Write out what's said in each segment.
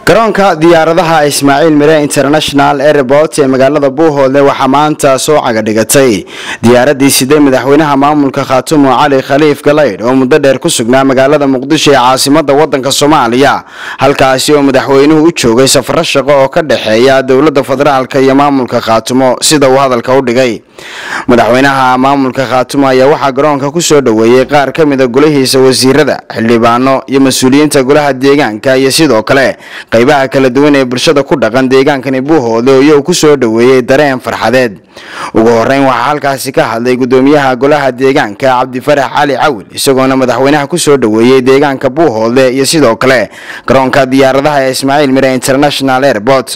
garoonka diyaaradaha ismaaciil mire international airport ee magaalada buuhoodle waxaa maanta soo cagadhigatay diyaaradii siday madaxweynaha maamulka khaatumo cali khaliif galaydh oo muddo dheer ku sugnaa magaalada muqdisho ee caasimada wadanka soomaaliya halkaasi oo madaxweynuhu u joogay safaro shaqo oo ka dhexeeya dowlada federaalk iyo maamulka khaatumo sida uu hadalka u dhigay madaxweynaha maamulka khaatumo ayaa waxaa garoonka kusoo dhoweeyey qaar ka mida golahiisa wasiirada xildhibaano iyo mas-uuliyiinta golaha deegaanka iyo sidoo kale qaybaha kala duwan ee bulshada ku dhaqan deegaankani buuhoodle oo iyagu kusoo dhoweeyey dareen farxadeed ugu horeyn waxaa halkaasi ka hadlay gudoomiyaha golaha deegaanka cabdifarax cali cawil isagoona madaxweynaha kusoo dhoweeyey deegaanka buuhoodle iyo sidoo kale garoonka diyaaradaha ee ismaaciil mire international airport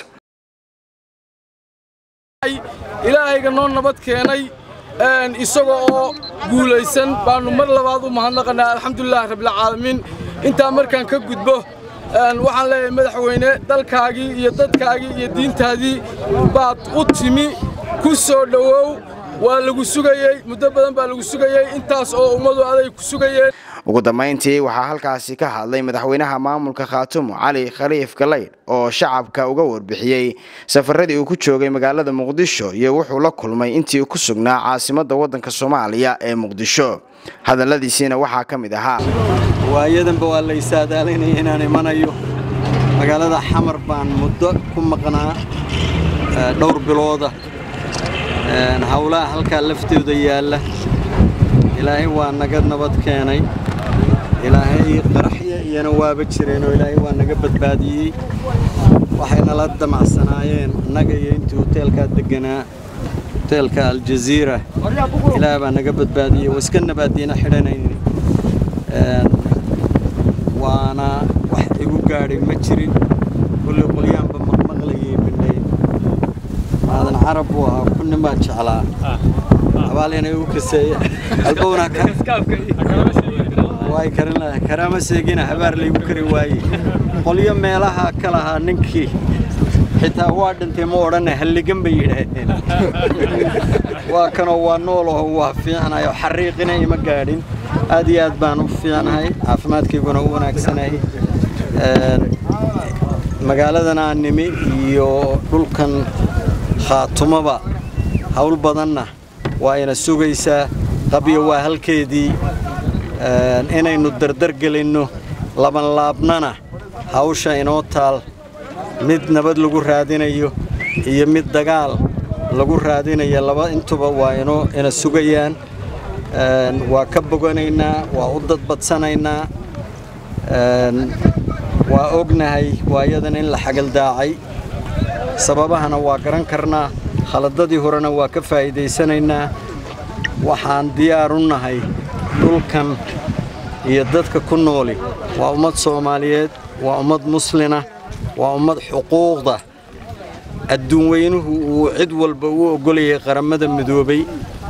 ilaahayga noo nabad keenay isaga oo guulaysan baannu mar labaad u mahadnaqanaa alxamdulilah rabbilcaalamiin intaa markaan ka gudbo waxaan leeyahay madaxweyne dalkaagii iyo dadkaagii iyo diintaadii baad u timi ku soo dhowow waa lagu sugayey muddo badan baa lagu sugayey intaas oo ummadu aday ku sugayeen ugu dambayntii waxaa halkaasi ka hadlay madaxweynaha maamulka khaatumo cali khaliif galaydh oo shacabka uga warbixiyey safaradii uu ku joogay magaalada muqdisho iyo wuxuu la kulmay intii ku sugnaa caasimada wadanka soomaaliya ee muqdisho hadalladiisiina waxaa ka mid ahaa waayadanba waa la isaadaalaynaya inaan imanayo magaalada xamar baan muddo ku maqnaa dhowr bilooda howlaha halkaa laftooda yaalla ilaahay waa naga nabad keenay ilaahay qaraxya iyana waaba jireenoo ilaahay waa naga badbaadiyey waxayna la damacsanaayeen annaga iyo intii hoteelkaa degganaa hoteelka aljaziira ilaah baa naga badbaadiyey waa iska nabaadiina xidhanayni waana wax igu gaadhay ma jirin kulley qolyaanba maqmaqlayay midhayn maadan carab buu ahaa kunnimaa jeclaa abaalina igu kaseeya albowna way karin lahay karaama seegina habaar laygu kari waaye qolyo meelaha ka lahaa ninkii xitaa waa dhintay ma odhana halligan bay yidhaaheen waa kanoo waa nool oo waa fiicnayo xariiqina ima gaadhin aad iyo aad baan u fiicnahay caafimaadkayguna u wanaagsanay magaaladan aan nimi iyo dhulkan khaatumaba hawl badanna waa ina sugaysaa qabyo waa halkeedii inaynu dardar gelinno labanlaabnana hawsha inoo taal mid nabad lagu raadinayo iyo mid dagaal lagu raadinayo laba intuba waa inoo ina sugayaan waa ka boganaynaa waa u dadbadsanaynaa waa ognahay waayadan in la xagaldaacay sababahana waa garan karnaa khaladadii horena waa ka faa'iidaysanaynaa waxaan diyaar u nahay dhulkan iyo dadka ku nooli waa ummad soomaaliyeed waa ummad muslina waa ummad xuquuqda adduun weynuhu uu cid walba u oggolayay qarammada midoobay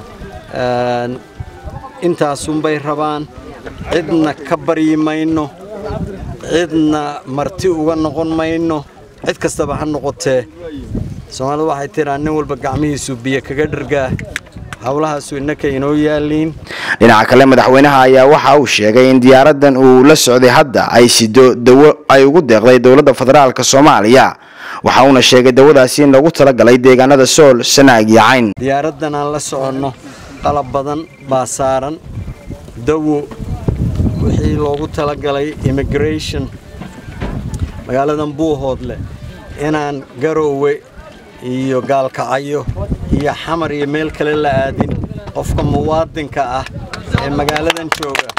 intaasunbay rabaan cidna ka baryi mayno cidna marti uga noqon mayno cid kastaba ha noqotee soomaalida waxay tiraa nin walba gacmihiisu biyo kaga dhargaa howlahaasu innaka inoo yaaliin dhinaca kale madaxweynaha ayaa waxa uu sheegay in diyaaradan uu la socday hadda ay sido dawo ay ugu deeqday dowladda federaalk soomaaliya waxa uuna sheegay dawadaasi in lagu talagalay deegaanada sool sanaag iyo cayn diyaaraddan aan la soconno qalab badan baa saaran dawo wixii loogu talagalay immigration magaaladan buuhoodle inaan garoowe iyo gaalkacayo iyo xamar iyo meel kale la aadin qofka muwaadinka ah ee magaaladan jooga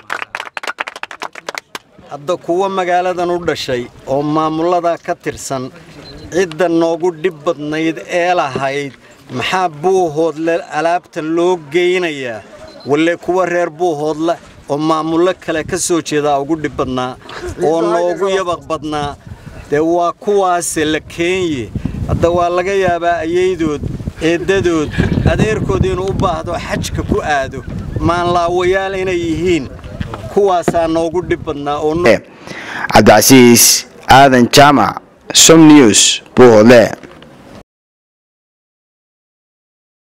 hadda kuwa magaaladan u dhashay oo maamullada ka tirsan cidda noogu dhib badnayd ee lahayd maxaa buuhoodle alaabta loo geynayaa walle kuwa reer buuhoodle oo maamullo kale ka soo jeedaa ugu dhib badnaa oo noogu yabaq badnaa dee waa kuwaase la keenye hadda waa laga yaabaa ayaydood eeddadood adeerkood inuu u baahdo xajka ku aado maanlaawayaal inay yihiin kuwaasaa noogu dhib badnaa oo cabdicasiis aadan jaamac som news buuhoodle